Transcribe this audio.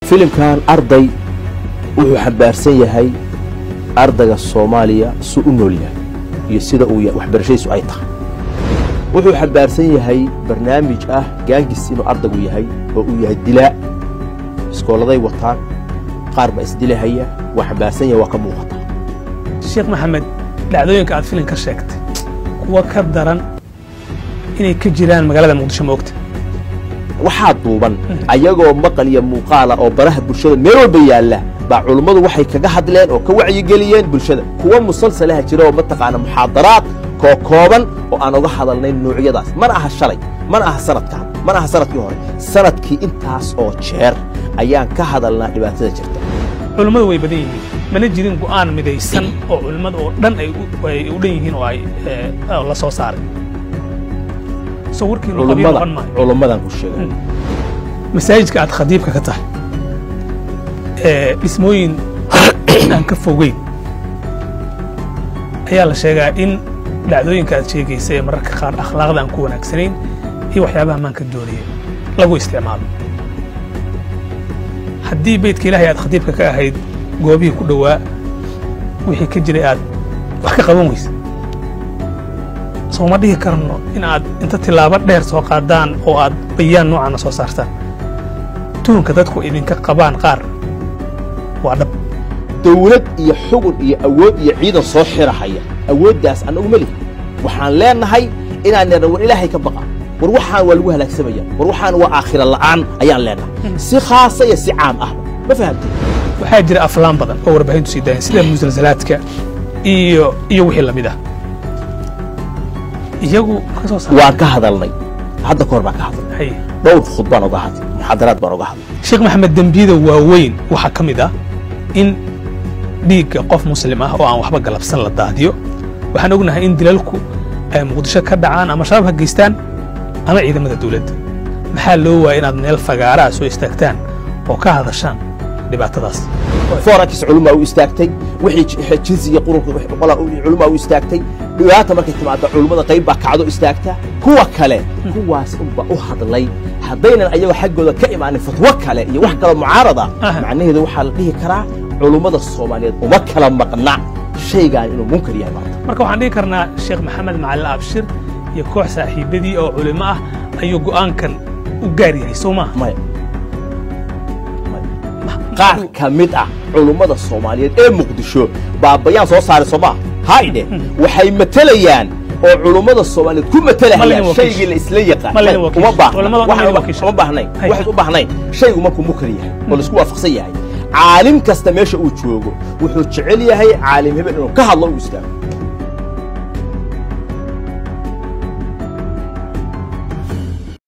filimkan arday wuxuu xambaarsan yahay ardayga soomaaliya su u nool yahay iyo sida uu waxbarashadiisu ay tahay wuxuu xambaarsan yahay barnaamij ah gaangis inuu ardaygu yahay oo uu yahay dilaa iskooladay wataan qaar baa isdilahaya waa xambaarsan yahay waa ka muuqata sheekh maxamed dhacdooyinka aad filin ka sheegtay kuwa ka daran inay ka jiraan magaalada muqdisho moogta waxaa duuban ayagoo maqal iyo muuqaala oo baraha bulshada meel walba yaalla baa culummadu waxay kaga hadleen oo ka wacyigeliyeen bulshada kuwa musalsalaha jira oo mataqaana muxaadaraad koo kooban oo aan uga hadalnayn noocyadaas mana aha shalay mana aha sanadkan mana aha sanadkii hore sanadkii intaas oo jeer ayaan ka hadalnaa dhibaatada jirta culummadu way badan yihiin mana jirin go'aan midaysan oo culimmada oo dhan ay u dhan yihiin oo ay la soo saaray soo warkiinu qabiil noqon maayo culummadan ku sheegay masaajidka aad khadiibka ka tahay ee dhismooyin aan ka fogeyn ayaa la sheegaa in dhacdooyinka aad sheegaysa ee mararka qaar akhlaaqda aan ku wanaagsanayn iyo waxyaabaha maanka doonaya lagu isticmaalo haddii beydka ilaahay aad khadiibka ka ahayd goobihii ku dhowaa wixii ka jiray aad wax ka qaban weysa soo ma dhihi karno in aad inta tilaabo dheer soo qaadaan oo aad bayaan noocaana soo saartaan tuhunka dadku idinka qabaan qaar waa dhab dawlad iyo xugun iyo awood iyo ciidan soo xirahaya awooddaas annagu ma lihi waxaan leenahay inaan nidhna war ilaahay ka baqa war waxaan waa lagu halaagsamaya war waxaan waa aakhira la'aan ayaan leenahay si khaasa iyo si caam ahba ma fahamtay waxaa jira aflaan badan oo warbaahintu sii daayeen sida musalsalaadka iyo iyo wixii lamid ah iyagu ka soo saar waan ka hadalnay hadda ka hor baan ka hadalnay hay dhowr khud baan uga hadlay muxaadaraad baan uga hadlay sheekh maxamed dembiyada waaweyn waxaa ka mid ah in dhiigga qof muslim ah oo aan waxba galabsan la daadiyo waxaan ognahay in dilalku ay muqdisho ka dhacaan ama shabaab ha geystaan ama ciidamada dawladda maxaa loo waaya inaad meel fagaaraha soo istaagtaan oo ka hadashaan dhibaatadaas forankis culumaa u istaagtay wixii jinsiga qurunka culumaa u istaagtay dhibaata markay timaada culummada qayb baa kacdo istaagta kuwa kale kuwaas unba u hadlay haddaynan ayagoo xaggooda ka imaanin fatwo kale iyo wax kaloo mucaarada Aha. macnaheedu waxaa la dhihi karaa culummada soomaaliyeed uma kala maqna shaygaan inuu munkar yahay maanta marka waxaan dhihi karnaa sheekh maxamed macalin abshir iyo koox saaxiibadii oo culimo ah ayuu go'aankan u gaar yahay soo maaha maya qaar ka mid ah culummada soomaaliyeed ee muqdisho baa bayaan soo saaray soomaa haydhe waxay matelayaan oo culummada soomaaliyeed ku Ma matalahayaan laydin wakiisho. shaygii la isla yaqaan Ma laydin wakiisho. uma baahna Culamada dhan waxaan laydin uma- wakiisho. uma baahnayn Hay. waxaad u baahnayn shaygu markuu mukar yahay oo laisku waafaqsan yahay caalim kasta meesha uu joogo wuxuu jecel yahay caalim hebel inuu ka hadlo u istaago